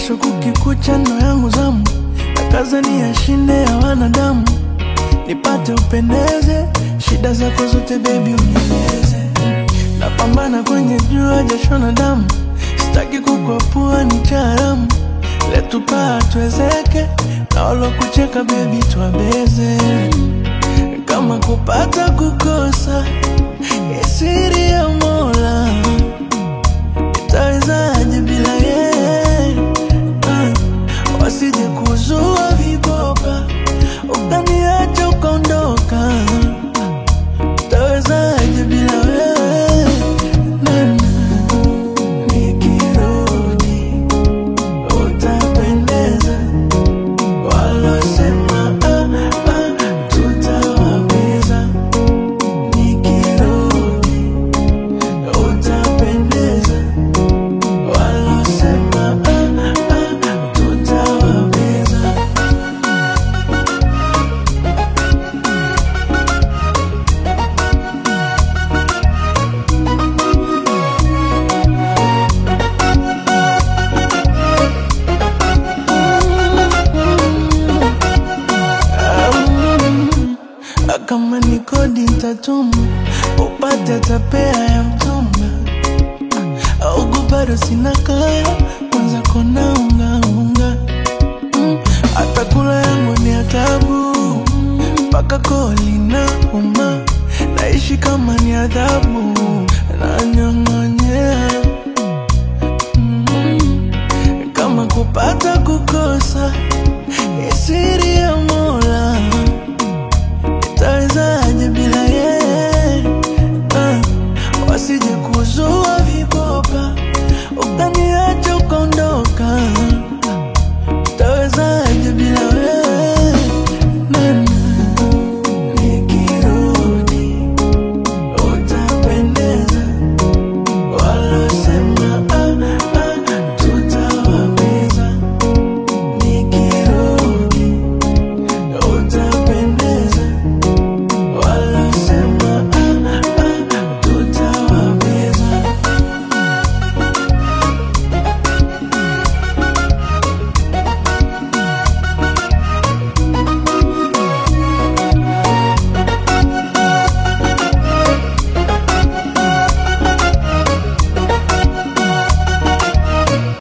kesho kukikucha ndo yangu zamu na kaza ni yashinde ya wanadamu nipate upendeze shida zako zote bebi unieleze napambana kwenye jua jasho na damu sitaki kukwapua ni cha haramu letu paa tuwezeke na walokucheka bebi twabeze kama kupata kukosa isiri ya mola itawezaje bila yeye uh, wasije kuzua viboka ukaniacha ukaondoka itawezaje bila wewe nana nikirudi utapendeza walosema ah, ah, tutawapeza nikirudi utapendeza walosema ah, ah, tutawapeza Ah, kama ni kodi ntatuma upate tapea ya mtumba augu bado sina kaya kwanza kona ungaunga hata kula yangu ni atabu mpaka koli na uma naishi kama ni adhabu nanyanga